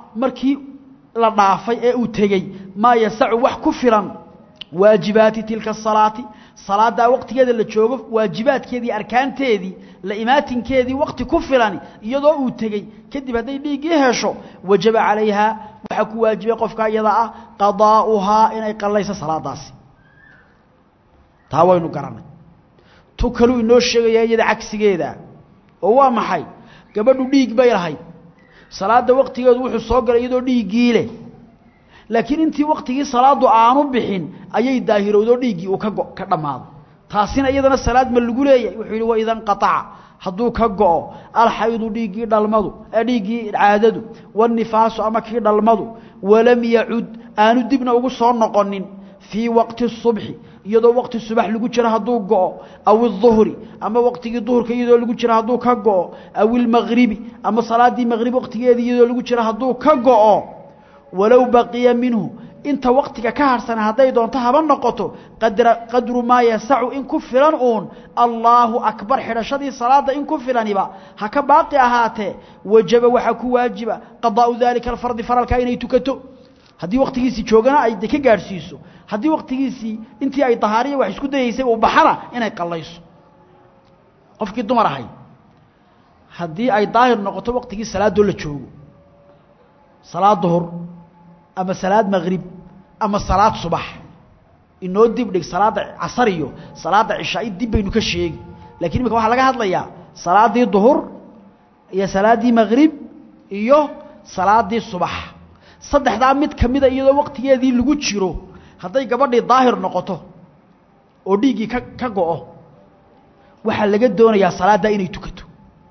markii la dhaafay ee uu tegey maa yasacu wax ku filan waajibaati tilka asalaati salaaddaa waqtigeeda la joogo waajibaadkeedii arkaanteedii la imaatinkeedii waqti ku filani iyadoo uu tegey kadib hadday dhiiggii hesho wajaba calayhaa waxaa ku waajibay qofka iyada ah qadaa'uhaa inay qallayso salaadaasi taa waynu garanay tu kaluu inoo sheegaya iyada cagsigeeda oo waa maxay gabadhu dhiig bay lahayd salaadda waqtigeedu wuxuu soo galay iyadoo dhiiggii leh laakiin intii waqtigii salaadu aanu bixin ayay daahirowdoo dhiiggii uu ka go ka dhammaado taasina iyadana salaad ma lagu leeyahay wuxuu yidhi waidan qataca hadduu ka go'o alxaydu dhiiggii dhalmadu dhiiggii caadadu wanifaasu ama kii dhalmadu walam yacud aanu dibna ugu soo noqonin fii waqti subxi iyadoo waqti subax lagu jiro hadduu go'o aw iduhri ama waqtigii duhurka iyadoo lagu jiro hadduu ka go'o aw ilmagribi ama salaaddii maqrib waqtigeedii iyadoo lagu jiro hadduu ka go'o walow baqiya minhu inta waqtiga ka harhsana hadday doonto haba noqoto qadra qadru maa yasacu in ku filan uun allaahu akbar xidhashadii salaadda in ku filaniba ha ka baaqi ahaatee wajaba waxaa ku waajiba qadaa'u daalika alfardi faralkaa inay tukato haddii waqtigiisii joogana ay de ka gaadhsiiso haddii waqtigiisii intii ay dahaariya wax isku dayaysay uu baxana inay qallayso qofkii dumar ahay haddii ay daahir noqoto waqtigii salaadoo la joogo salaad duhur ama salaad maqrib ama salaad subax inoo dib dhig salaadda casar iyo salaadda cishaa dib baynu ka sheegi lakiin imika waxaa laga hadlayaa salaaddii duhur iyo salaaddii maqrib iyo salaaddii subax saddexdaa mid ka mida iyadoo waqtigeedii lagu jiro hadday gabadhii daahir noqoto oo dhiiggii ka ka go'o waxaa laga doonayaa salaaddaa inay tukato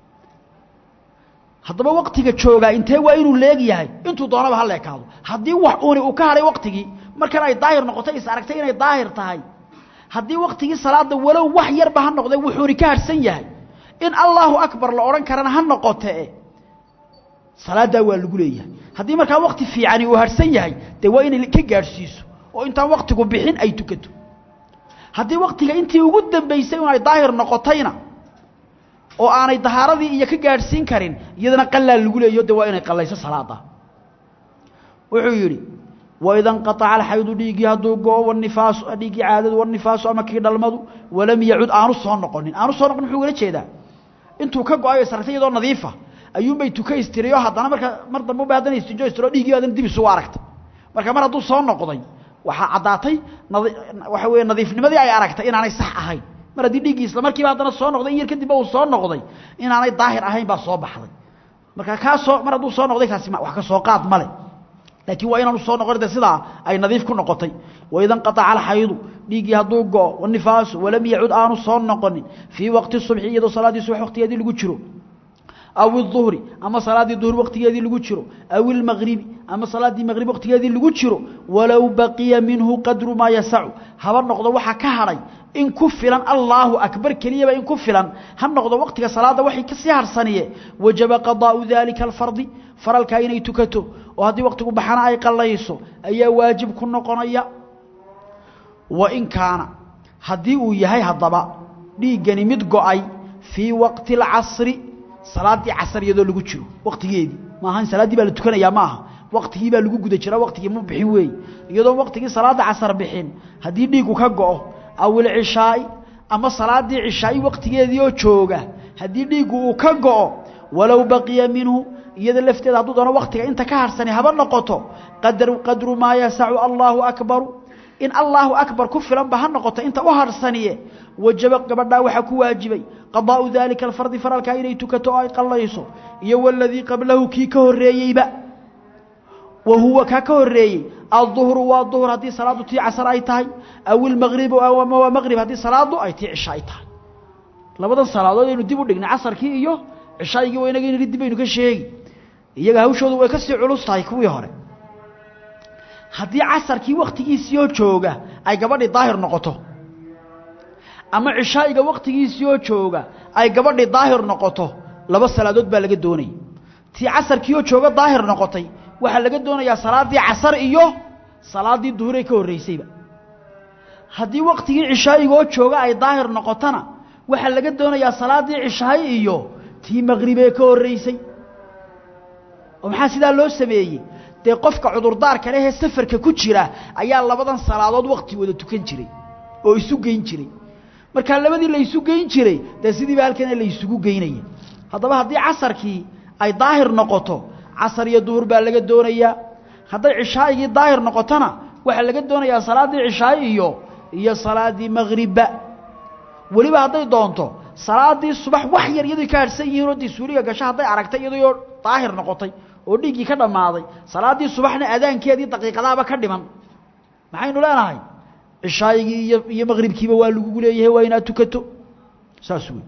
haddaba waqtiga joogaa intee waa inuu leeg yahay intuu doonaba ha leekaado haddii wax uuni uu ka hadhay waqtigii markan ay daahir noqoto is aragtay inay daahir tahay haddii waqtigii salaada walow wax yarba ha noqday wuxuuni ka harhsan yahay in allaahu akbar la odhan karana ha noqotee salaaddaa waa lagu leeyahay haddii markaa waqti fiicani uu harhsan yahay dee waa inay ka gaadhsiiso oo intaan waqtigu bixin ay tukato haddii waqtiga intii ugu dambaysay un ay daahir noqotayna oo aanay dahaaradii iyo ka gaadhsiin karin iyadana qalaa lagu leeyo de waa inay qallayso salaada wuxuu yidhi waida nqaaca alxaydu dhiiggii hadduu go-o wanifaasu dhiiggii caadadu wanifaasu ama kii dhalmadu walam yacud aanu soo noqonin aanu soo noqonin muxuu ugala jeedaa intuu ka go-ayo saragtay iyadoo nadiifa ayuunbay tuka istiriyo haddana marka mar dambe ba haddana istijo istiro dhiiggii haddana dib isugu aragtay marka mar hadduu soo noqday waxaa caddaatay waxa weeye nadiifnimadii ay aragtay inaanay sax ahayn mar haddii dhiiggii isla markiiba haddana soo noqday in yar kadibba uu soo noqday inaanay daahir ahayn baa soo baxday marka kaa soo mar hadduu soo noqday kaasi wax ka soo qaad male laakiin waa inaanu soo noqon de sidaa ay nadiif ku noqotay waida nqaaca alxaydu dhiiggii hadduu go-o wanifaasu walam yacud aanu soo noqonin fii waqti subxi iyadoo salaaddii subax waqtigeedii lagu jiro aw iduhri ama salaaddii duhur waqtigeedii lagu jiro aw ilmagribi ama salaaddii maqrib waqtigeedii lagu jiro walow baqiya minhu qadru maa yasacu haba noqdo waxaa ka hadhay in ku filan allaahu akbar keliyaba in ku filan ha noqdo waqtiga salaadda waxay kasii harsaniye wajaba qadaa'u daalika alfardi faralkaa inay tukato oo haddii waqtigu baxana ay qallayso ayaa waajib ku noqonaya wain kaana haddii uu yahay haddaba dhiiggani mid go-ay fii waqti alcasri salaaddii casar iyadoo lagu jiro waqtigeedii maaha in salaaddii baa la tukanayaa ma aha waqtigii baa lagu guda jira waqtigii ma bixin weeye iyadoon waqtigii salaadda casar bixin haddii dhiiggu ka go-o aw ilcishaai ama salaaddii cishaa'i waqtigeedii oo jooga haddii dhiiggu uu ka go-o walow baqiya minhu iyada lafteeda hadduu doono waqtiga inta ka harhsani haba noqoto qadru qadru maa yasacu allaahu akbaru in allaahu akbar ku filanba ha noqoto inta u harhsaniye wajaba gabadhaa waxaa ku waajibay qadaa'u daalika alfardi faralkaa inay tukato oo ay qallayso iyo waladii qablahu kii ka horreeyeyba wa huwa kaa ka horreeyey alduhru waa duhur haddii salaaddu tii casar ay tahay aw ilmaqribu ama waa maqrib haddii salaaddu ay tii cisha ay tahay labadan salaadood aynu dib u dhignay casarkii iyo cishaygii waa inaga inhi dib aynu ka sheegi iyaga hawshoodu way ka sii culus tahay kuwii hore haddii casarkii wakhtigiisiioo jooga ay gabadhii daahir noqoto ama cishaa'iga wakhtigiisiioo jooga ay gabadhii daahir noqoto laba salaadood baa laga doonaya tii casarkiioo jooga daahir noqotay waxaa laga doonayaa salaaddii casar iyo salaaddii duhuree ka horraysayba haddii wakhtigii cishaa'igoo jooga ay daahir noqotona waxaa laga doonayaa salaaddii cishaa'i iyo tii maqribee ka horraysay oo maxaa sidaa loo sameeyey dee qofka cudurdaarka lehee safarka ku jira ayaa labadan salaadood wakti wada tukan jiray oo isu geyn jiray markaa labadii la isu geyn jiray dee sidiiba halkana la isugu geynaya haddaba haddii casarkii ay daahir noqoto casar iyo duhur baa laga doonayaa hadday cishaa'igii daahir noqotona waxaa laga doonayaa salaaddii cishaa'i iyo iyo salaaddii magribba weliba hadday doonto salaaddii subax wax yar iyadoo ka harhsan yihiin oo dee suuliga gasho hadday aragtay iyadoo daahir noqotay oo dhiiggii ka dhammaaday salaaddii subaxna adaankeedii daqiiqadaaba ka dhiman maxaynu leenahay cishaayigii iyo iyo maqribkiiba waa lagugu leeyahay waa inaad tukato saas wey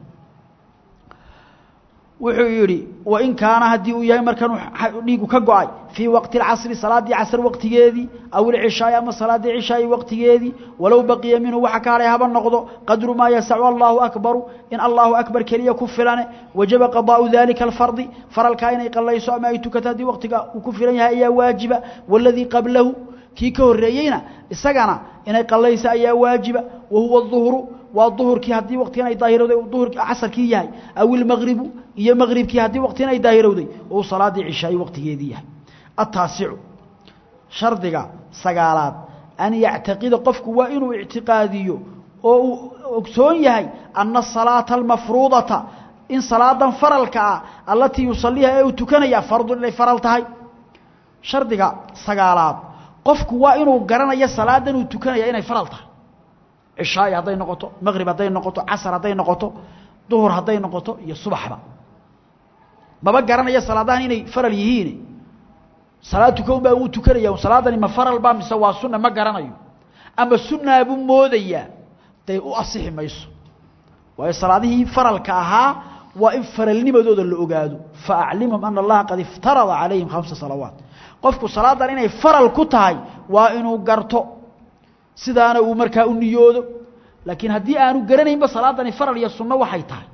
wuxuu yidhi wain kaana haddii uu yahay markan dhiigu ka go-ay fii waqti اlcasri salaaddii casr waqtigeedii aw ilcishaai ama salaaddii cishaai waqtigeedii walow baqiya minhu waxa ka hadhay haba noqdo qadru maa yasacu allahu akbaru in allahu akbar keliya ku filane wajaba qadaa'u dalika alfardi faralkaa inay qallayso ama ay tukato haddii waqtiga uu ku filan yahay ayaa waajiba waladii qablahu kii ka horreeyeyna isagana inay qallayso ayaa waajiba wa huwa duhru waa duhurkii haddii waqtigan ay daahirowday duhurkii casarkii yahay aw ilmaqribu iyo maqribkii haddii waqtigan ay daahirowday uu salaaddii cishaayi waqtigeedii yahay ataasicu shardiga sagaalaad an yactaqida qofku waa inuu ictiqaadiyo oo uu ogsoon yahay ana asalaata almafruudata in salaadan faralka ah allatii yusaliiha ee uu tukanaya fardun inay faral tahay shardiga sagaalaad qofku waa inuu garanayo salaadan uu tukanaya inay faral tahay cishaa'i hadday noqoto maqrib hadday noqoto casar hadday noqoto duhur hadday noqoto iyo subaxba maba garanaya salaadahan inay faral yihiin salaad tukan baa uu tukanaya salaadani ma faral baa mise waa sunna ma garanayo ama sunnaa buu moodayaa dee u asixi mayso waayo salaadihii faralka ahaa waa in faralnimadooda la ogaado fa aclimhum ana allaha qad iftarada calayhim khamsa salawaat qofku salaadan inay faral ku tahay waa inuu garto sidaana uu markaa u niyoodo laakiin haddii aanu garanaynba salaadani faral iyo sunno waxay tahay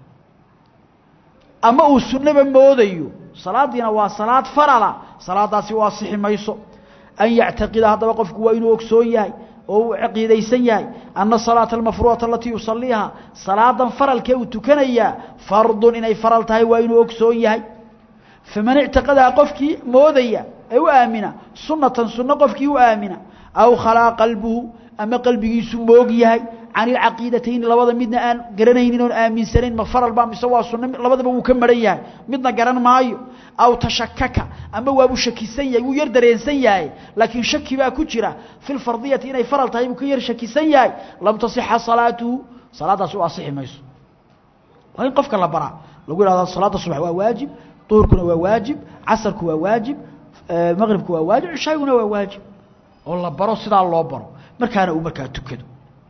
ama uu sunnaba moodayo salaadiina waa salaad farala salaadaasi u asixi mayso an yactaqida haddaba qofku waa inuu ogsoon yahay oo uu caqiidaysan yahay ana salaata almafruudata alatii yusaliiha salaadan faralkee uu tukanayaa fardun inay faral tahay waa inuu ogsoon yahay faman ictiqadaha qofkii moodaya ee u aamina sunatan sunno qofkii u aamina aw khalaa qalbuhu ama qalbigiisu moog yahay can ilcaqiidatayni labada midna aan garanaynin oon aaminsanayn ma faral baa mise waa sunno labadaba wuu ka maran yahay midna garan maayo aw tashakaka ama waabuu shakisan yahay wuu yar dareensan yahay laakiin shaki baa ku jira fi lfardiyati inay faral tahay buu ka yar shakisan yahay lam tasixa salaatuhu salaadaasi u asixi mayso waa in qofka la baraa lagu yihahdo salaada subax waa waajib duhurkuna waa waajib casarku waa waajib maqribku waa waajib cishaaguna waa waajib oo la baro sidaa loo baro markaana uu markaa tukado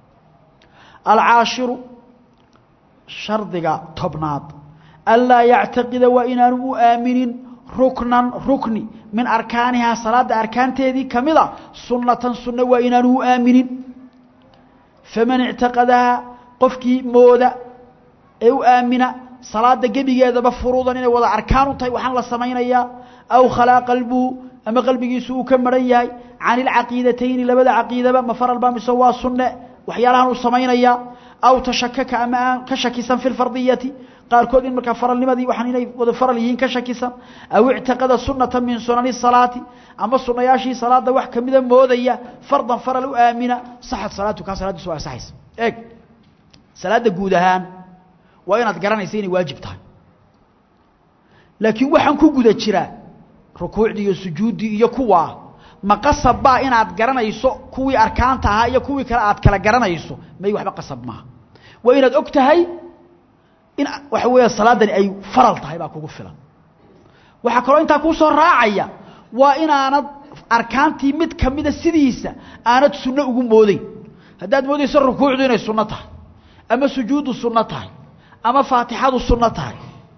alcaashiru shardiga tobnaad anlaa yactaqida waa inaanu u aaminin ruknan rukni min arkaanihaa salaadda arkaanteedii ka mida sunnatan sunna waa inaanu u aaminin faman ictaqadahaa qofkii mooda ee u aamina salaada gebigeedaba furuudan inay wada arkaan u tahay waxaan la samaynayaa aw khalaa qalbuhu ama qalbigiisu uu ka maran yahay can ilcaqiidatayni labada caqiidaba ma faral baa mise waa sunne waxyaalahan uu samaynayaa aw tashakaka ama aan ka shakisan fi lfardiyati qaarkood in markaa faralnimadii waxaan inay wada faral yihiin ka shakisan aw ictiqada sunata min sunani salaati ama sunayaashii salaada wax kamida moodaya fardan faral u aamina saxad salaatu kaa salaadiisu waa asaxaysa eeg salaada guud ahaan waa inaad garanaysa inay waajib tahay laakiin waxaan ku guda jiraa rukuucdii iyo sujuuddii iyo kuwaa ma qasab baa inaad garanayso kuwii arkaanta ahaa iyo kuwii kale aad kala garanayso may waxba qasab maaha waa inaad og tahay in waxa weeya salaadani ay faral tahay baa kugu filan waxaa kaloo intaa kuu soo raacaya waa inaanad arkaantii mid kamida sidiisa aanad sunno ugu moodeyn haddaad moodayso rukuucdu inay sunno tahay ama sujuuddu sunno tahay ama faatixadu sunno tahay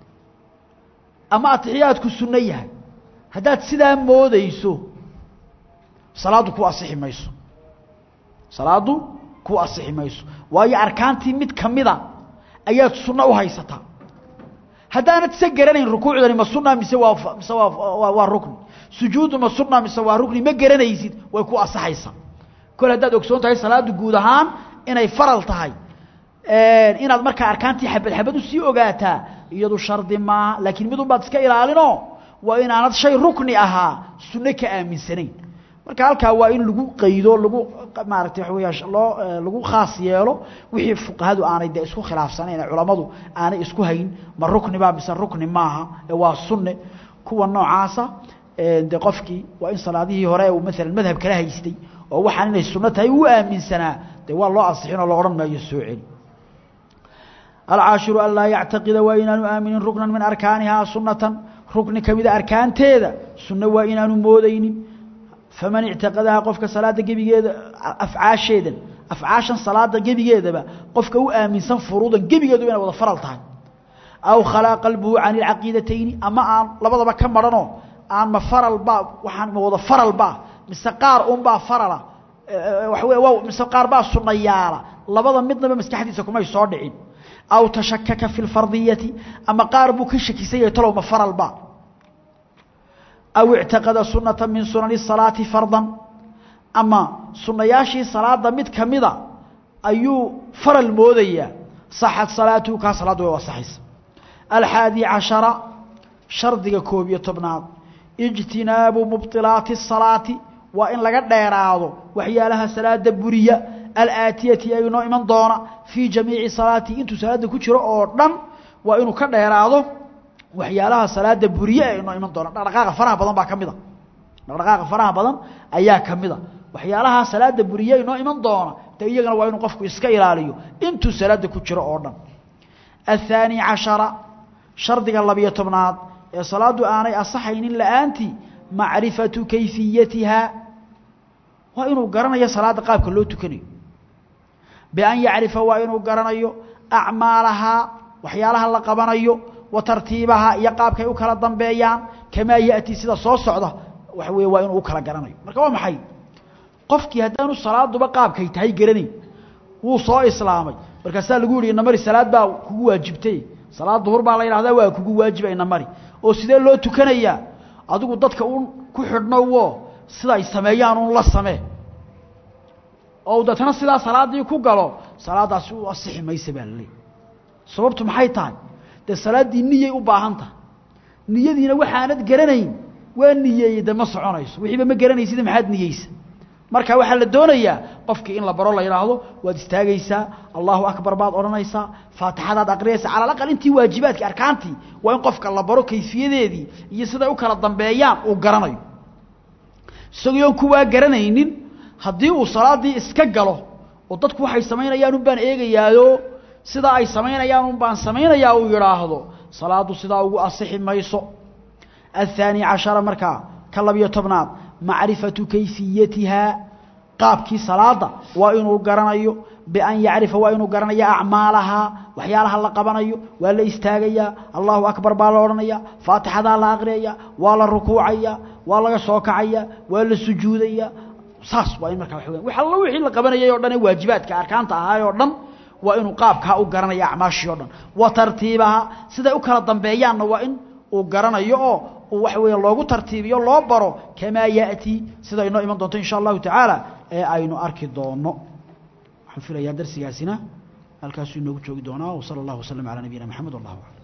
ama atixiyaadku sunno yahay haddaad sidaa moodayso salaaddu ku asixi mayso salaaddu ku asixi mayso waayo arkaantii mid kamida ayaad sunno u haysataa haddaanad se garanayn rukuucdani ma sunna mise waa mise waa waa rukni sujuuddu ma sunna mise waa rukni ma garanaysid way ku asaxaysaa kol haddaad ogsoon tahay salaaddu guud ahaan inay faral tahay inaad markaa arkaantii xabad xabad usii ogaataa iyadu shardi maaha laakiin midun baad iska ilaalinoo waa inaanad shay rukni ahaa sunno ka aaminsanayn marka halkaa waa in lagu qaydo lagu maaragtay waxa weya loo lagu khaas yeelo wixii fuqahadu aanay dee isku khilaafsanayn ee culammadu aanay isku hayn ma rukni baa mise rukni maaha ee waa sunne kuwa noocaasa dee qofkii waa in salaadihii hore uu maalan madhab kala haystay oo waxaan inay sunno tahay uu aaminsanaa dee waa loo ansixin oo la odhan maayo soo celi alcaashiru an laa yactaqida waa inaanu aaminin ruknan min arkaanihaa sunnatan rukni ka mida arkaanteeda sunno waa inaanu moodaynin faman ictiqadaha qofka salaada gebigeeda afcaasheedan afcaashan salaada gebigeedaba qofka u aaminsan furuudan gebigeedu inay wada faral tahay aw khalaa qalbuhu can ilcaqiidatayni ama aan labadaba ka maranoo aan ma faral baa waxaan ma wada faral baa mise qaar unbaa farala waxa wey waa mise qaar baa sunnayaala labada midnaba maskaxdiisa kumay soo dhicin aw tashakaka fi lfardiyati ama qaar buu ka shakisan yahay talow ma faral baa aw ictaqada sunata min sunani salaati fardan ama sunayaashii salaada mid kamida ayuu faral moodayaa saxad salaatuhu kaa salaaddu way wasaxaysa alxaadi cashara shardiga koob iyo tobnaad ijtinaabu mubطilaati الsalaati waa in laga dheeraado waxyaalaha salaada buriya alaatiyati ay inoo iman doona fii jamiici salaati intuu salaada ku jiro oo dhan waa inuu ka dheeraado waxyaalaha salaada buriye ee inoo iman doona dhaqdhaqaaqa faraha badan baa ka mida dhaqdhaqaaqa faraha badan ayaa ka mida waxyaalaha salaada buriye inoo iman doona de iyagana waa inuu qofku iska ilaaliyo intuu salaada ku jiro oo dhan athaani cashara shardiga labiyo tobnaad ee salaadu aanay asaxaynin la-aantii macrifatu kayfiyatiha waa inuu garanayo salaada qaabka loo tukanayo bian yacrifa waa inuu garanayo acmaalahaa waxyaalaha la qabanayo wa tartiibahaa iyo qaabkay u kala dambeeyaan kamaa ya'tii sida soo socda waxa weye waa inuu u kala garanayo marka waa maxay qofkii haddaanu salaaduba qaabkay tahay garanayn wuu soo islaamay markaasaa lagu yihi inamari salaad baa kugu waajibtay salaad duhur baa la yidhahdaa waa kugu waajiba inamari oo sidee loo tukanayaa adigu dadka un ku xidhno wo sida ay sameeyaan un la samee oo deetana sidaa salaaddii ku galo salaaddaasi u asixi maysa baa laleeyahy sababtu maxay tahay dee salaaddii niyay u baahan tahay niyadiina waxaanad garanayn waa niyeeyey de ma soconayso wixiiba ma garanaysida maxaad niyeysa marka waxaa la doonayaa qofkii in la baro la yidhaahdo waad istaagaysaa allahu akbar baad odhanaysaa faatixadaad aqriyaysaa cala alaqal intii waajibaadkii arkaantii waa in qofka la baro kayfiyadeedii iyo siday u kala dambeeyaan uu garanayo isagoon kuwaa garanaynin haddii uu salaaddii iska galo oo dadku waxay samaynayaan un baan eegayaayo sidaa ay samaynayaan un baan samaynayaa uu yidhaahdo salaaddu sidaa ugu asixi mayso athaani cashara markaa ka labiyo tobnaad macrifatu kayfiyatihaa qaabkii salaada waa inuu garanayo bian yacrifa waa inuu garanayo acmaalahaa waxyaalaha la qabanayo waa la istaagayaa allahu akbar baa la odhanaya faatixadaa la aqriyaya waa la rukuucaya waa laga soo kacaya waa la sujuudaya saas waa in markaa wa wax allo wixii la qabanayay o dhan ee waajibaadka arkaanta ahaay oo dhan waa inuu qaabkaa u garanaya acmaashii o dhan wa tartiibaha siday u kala dambeeyaanna waa in uu garanayo oo waxa weeye loogu tartiibiyo loo baro kamaa ya'tii sida inoo iman doonto insha allahu tacaala ee aynu arki doono waxaan filayaa darsigaasina halkaasuu inoogu joogi doonaa wsala allahu waslm calaa nabiyina maxamed wallah aclam